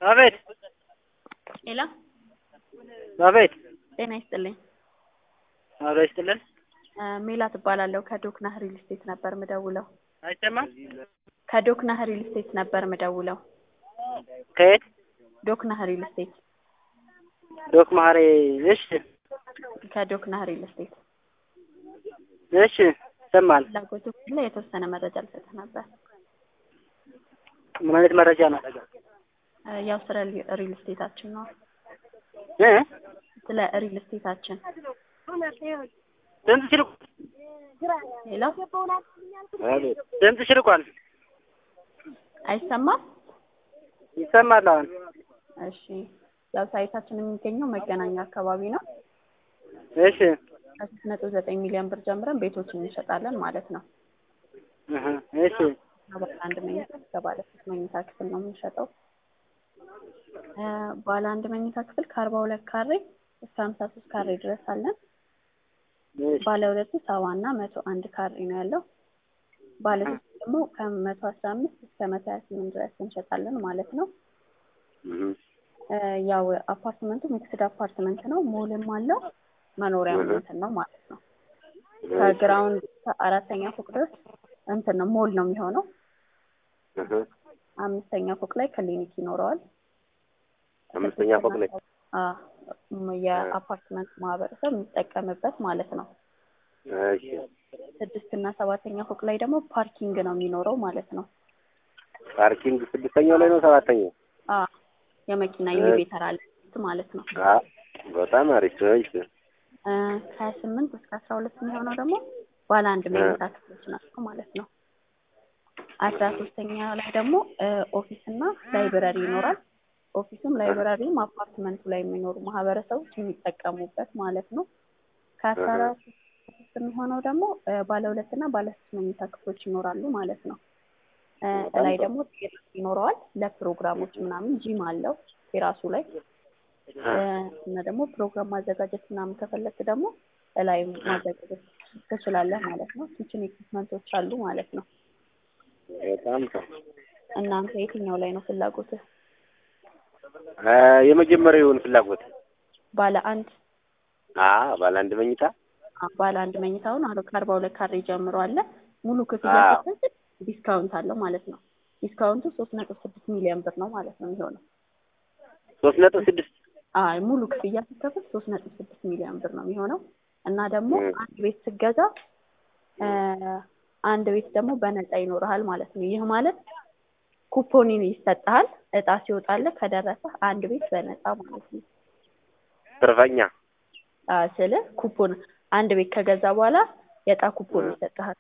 አቤት ሄሎ አቤት ጤና ይስጥልኝ። አብሮ ይስጥልን። እ ሜላት እባላለሁ ከዶክናህ ሪል ስቴት ነበር ምደውለው። አይሰማም? ከዶክናህ ሪል ስቴት ነበር ምደውለው። ከየት? ዶክናህ ሪል ስቴት ዶክ ማሬ። እሺ ከዶክናህ ሪል ስቴት እሺ፣ ይሰማል። ፍላጎቱ ካለ የተወሰነ መረጃ ልሰጥህ ነበር። ምን አይነት መረጃ ነው? እ ያው ስለ ሪ- ሪል ስቴታችን ነው። እ ስለ ሪል ስቴታችን ድምፅሽ ርቋል። ሄሎ ድምፅሽ ርቋል። አይሰማም? ይሰማል አሁን። እሺ ያው ሳይታችን የሚገኘው መገናኛ አካባቢ ነው። እሺ ከሶስት ነጥብ ዘጠኝ ሚሊዮን ብር ጀምረን ቤቶችን እንሸጣለን ማለት ነው። እህ፣ እሺ ባለ አንድ መኝታ እስከ ባለ ሶስት መኝታ ክፍል ነው የምንሸጠው። እ ባለ አንድ መኝታ ክፍል ከአርባ ሁለት ካሬ እስከ ሀምሳ ሶስት ካሬ ድረስ አለን። እሺ ባለ ሁለቱ ሰባ እና መቶ አንድ ካሬ ነው ያለው። ባለ ሶስት ደግሞ ከመቶ አስራ አምስት እስከ መቶ ሀያ ስምንት ድረስ እንሸጣለን ማለት ነው። እህ፣ እ ያው አፓርትመንቱ ሚክስድ አፓርትመንት ነው። ሞልም አለው መኖሪያም እንትን ነው ማለት ነው። ከግራውንድ እስከ አራተኛ ፎቅ ድረስ እንትን ነው ሞል ነው የሚሆነው። እህ፣ አምስተኛ ፎቅ ላይ ክሊኒክ ይኖረዋል። አምስተኛ ፎቅ ላይ አ የአፓርትመንት ማህበረሰብ የሚጠቀምበት ማለት ነው። እሺ ስድስት እና ሰባተኛ ፎቅ ላይ ደግሞ ፓርኪንግ ነው የሚኖረው ማለት ነው። ፓርኪንግ ስድስተኛው ላይ ነው ሰባተኛው? አ የመኪና ኢሊቬተር አለ ማለት ነው። አ በጣም አሪፍ። እሺ እ ከሀያ ስምንት እስከ አስራ ሁለት የሚሆነው ደግሞ ባለ አንድ መኝታ ክፍሎች ናቸው ማለት ነው። አስራ ሶስተኛ ላይ ደግሞ እ ኦፊስ እና ላይብረሪ ይኖራል። ኦፊሱም ላይብረሪም አፓርትመንቱ ላይ የሚኖሩ ማህበረሰቦች የሚጠቀሙበት ማለት ነው። ከአስራ አራት ውስጥ የሚሆነው ደግሞ እ ባለ ሁለት እና ባለ ሶስት መኝታ ክፍሎች ይኖራሉ ማለት ነው። እ ላይ ደግሞ ቴራስ ይኖረዋል ለፕሮግራሞች ምናምን ጂም አለው ቴራሱ ላይ እ እና ደግሞ ፕሮግራም ማዘጋጀት ምናምን ከፈለክ ደግሞ እላይ ማዘጋጀት ትችላለህ ማለት ነው። ኪችን ኢኩፕመንቶች አሉ ማለት ነው። በጣም ጥሩ። እናንተ የትኛው ላይ ነው ፍላጎትህ? እ የመጀመሪያውን ፍላጎት ባለ አንድ አ ባለ አንድ መኝታ አ ባለ አንድ መኝታውን አሮ ከአርባ ሁለት ካሬ ጀምሮ አለ ሙሉ ክፍያ አዎ። ስትከፍል ዲስካውንት አለው ማለት ነው። ዲስካውንቱ ሶስት ነጥብ ስድስት ሚሊዮን ብር ነው ማለት ነው የሚሆነው። ሶስት ነጥብ ስድስት አይ ሙሉ ክፍያ ስትከፍል ሶስት ነጥብ ስድስት ሚሊዮን ብር ነው የሚሆነው እና ደግሞ እ አንድ ቤት ስትገዛ እ አንድ ቤት ደግሞ በነፃ ይኖርሃል ማለት ነው። ይህ ማለት ኩፖኒን ይሰጥሃል እጣ ሲወጣልህ ከደረሰ አንድ ቤት በነፃ ማለት ነው። ትርፈኛ አ ስልህ ኩፖን አንድ ቤት ከገዛ በኋላ የዕጣ ኩፖን ይሰጥሃል።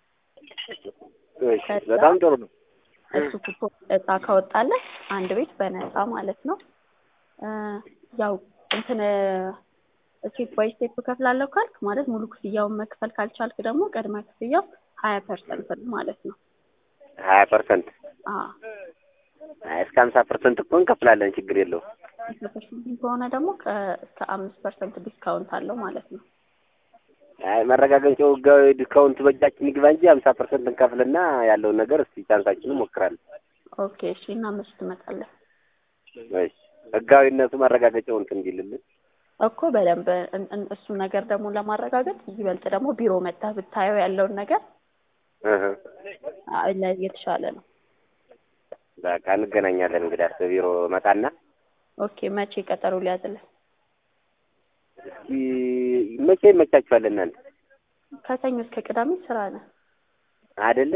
እሺ በጣም ጥሩ ነው። እሱ ኩፖን እጣ ካወጣለህ አንድ ቤት በነፃ ማለት ነው። እ ያው እንትን ስቴፕ ባይ ስቴፕ እከፍላለሁ ካልክ ማለት ሙሉ ክፍያውን መክፈል ካልቻልክ ደግሞ ቅድመ ክፍያው ሀያ ፐርሰንት ነው ማለት ነው። ሀያ ፐርሰንት አ እስከ ሀምሳ ፐርሰንት እኮ እንከፍላለን፣ ችግር የለውም። ሀምሳ ፐርሰንት ከሆነ ደግሞ ከ- እስከ አምስት ፐርሰንት ዲስካውንት አለው ማለት ነው። አይ መረጋገጫው ህጋዊ ዲስካውንት በእጃችን ይግባ እንጂ ሀምሳ ፐርሰንት እንከፍልና ያለውን ነገር እስቲ ቻንሳችንን እንሞክራለን። ኦኬ እሺ። እና መች ትመጣለህ? እሺ ህጋዊነቱ መረጋገጫው እንትን እንዲልልን እኮ በደንብ እን- እን- እሱን ነገር ደግሞ ለማረጋገጥ ይበልጥ ደግሞ ቢሮ መጥተህ ብታየው ያለውን ነገር እህ አ- ለ- የተሻለ ነው። በቃ እንገናኛለን። እንግዲህ አስተ ቢሮ መጣና ኦኬ መቼ ቀጠሮ ሊያዝልህ? እስኪ መቼ ይመቻችኋል እናንተ ከሰኞ እስከ ቅዳሜ ስራ ነህ? አይደለ?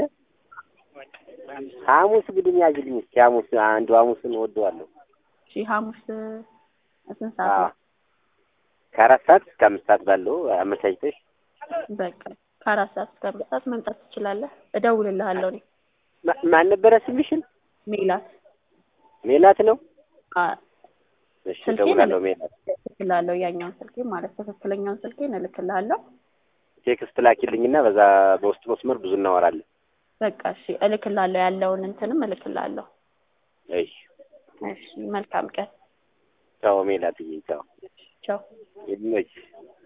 ሐሙስ ግድም ያዝልኝ እስኪ ሐሙስ አንዱ ሐሙስን እወደዋለሁ። እሺ ሐሙስ ስንት ሰዓት አዎ ነው? ከአራት ሰዓት እስከ አምስት ሰዓት ባለው አመቻችተሽ በቃ ከአራት ሰዓት እስከ አምስት ሰዓት መምጣት ትችላለህ። እደውልልሃለሁ እኔ ማ- ማን ነበረ ስምሽን? ሜላት ሜላት ነው። አ እሺ ስልኬን እደውላለሁ። ሜላት እልክልሃለሁ ያኛውን ስልኬን ማለት ትክክለኛውን ስልኬን እልክልሃለሁ። ቴክስት ላኪልኝና በዛ በውስጥ መስመር ብዙ እናወራለን። በቃ እሺ እልክልሃለሁ ያለውን እንትንም እልክልሃለሁ። እሺ እሺ መልካም ቀን። ቻው ሜላትዬ፣ ቻው ቻው። ይመችሽ።